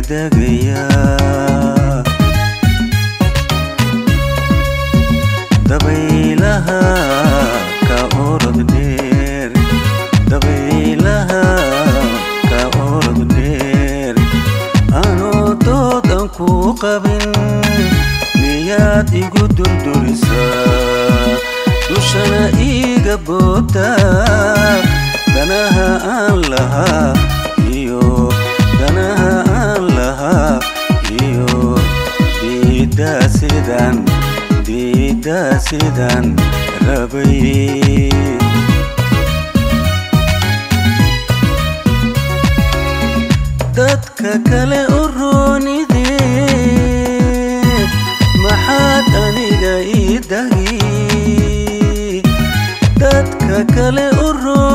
degdegayaa dabaylaha ka orod dheer dabaylaha ka orod dheer anoo doodan ku qabin miyaad igu durdurisaa dushana iiga boobtaa danaha aan lahaa iyo danaha aan lahaa iyo diiddaa sidaan diiddaa sidaan rabay dadka kale u roonidee maxaad aniga ii dagi dadka kale u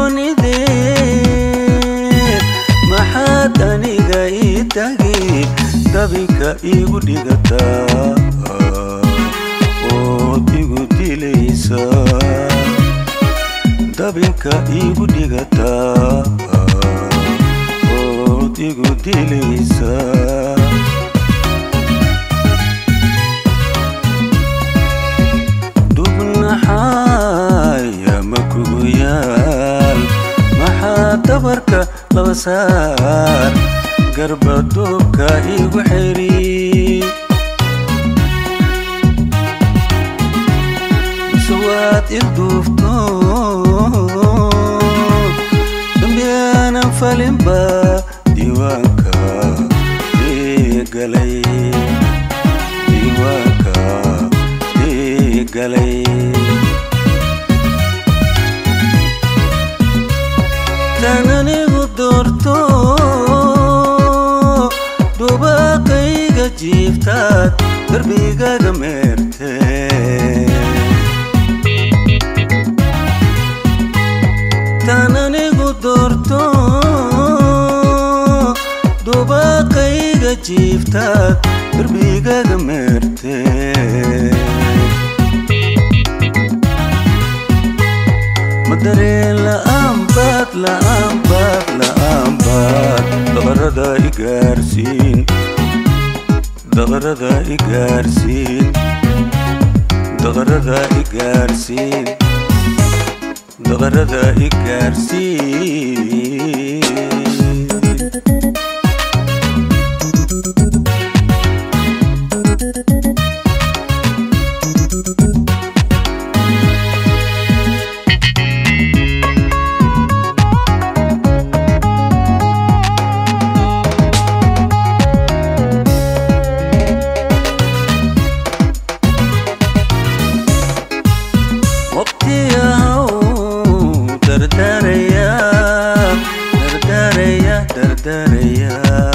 roonidee maxaad aniga ii dagi dabinka iigu dhigataa ood igu dilaysaa dabinka iigu dhigataa ood igu dilaysaa dubnaxaaya ma kugu yaal maxaa dabarka laba saar garbaduubka igu xiri waad ilduufto dambiyaanan falinba diiwaanka igalay diiwaanka igalay tan anigu doorto dubaaqayga jiiftaad darbigaga meertee tan anigu doorto dubaaqayga jiiftaad darbigaga meertee madareen la'aanbaad la'aanbaad la'aanbaad daqarada igaarsiin daqarada igaarsiin daqarada igaarsiin daqarada igaarsiin waqtiyahow dardaraya dardaraya dardaraya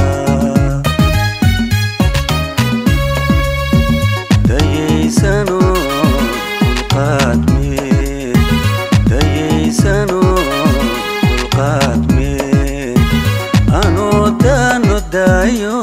dayaysano dulqaad meed dayaysano dulqaad meed anoo daano daayo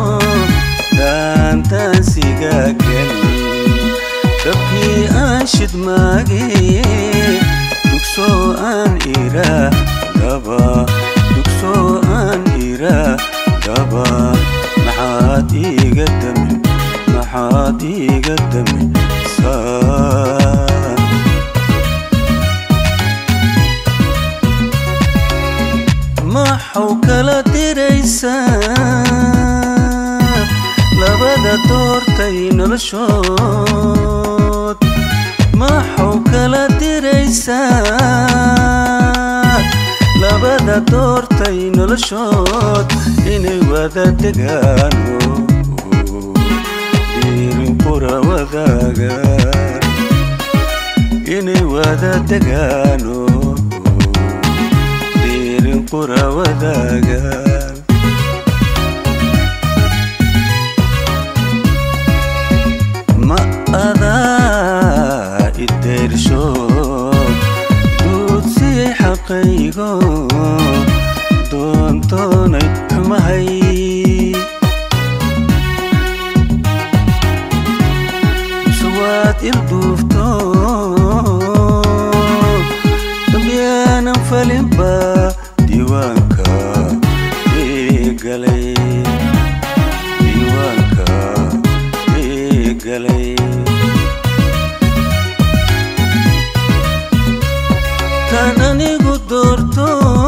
daantaansiga gelin dabkii aan shidmaagee dugsoo aan iraa daba dugsoo aan iraa daba maxaad iiga damin maxaad iiga damin saa maxau kala diraysaa labada doortay noloshood maxau kala diraysaa labada doortay noloshood inay wada degaano diirin qura wadaagaan inay wada degaano diirin qura wadaagaan ma adaa ideershood duudsiyay xaqaygo doontoonay xumahay suwaad ilduufto dambiyaanan falinba diiwaanka igalay galay tan anigu doorto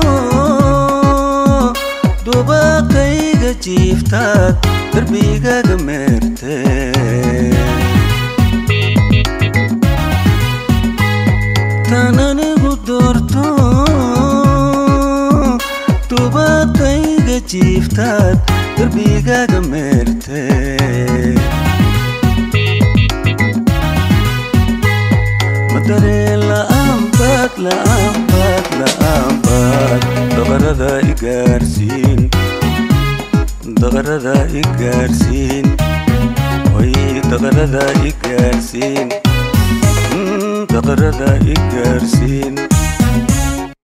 dubaaqayga jiiftaad darbigaga meerte tan anigu doorto dubaaqayga jiiftaad darbigaga meerte madareen la'aanbaad la'aanbaad la'aanbaad daqarada igaarsiin daqarada igaarsiin way daqarada igaarsiin daqarada igaarsiin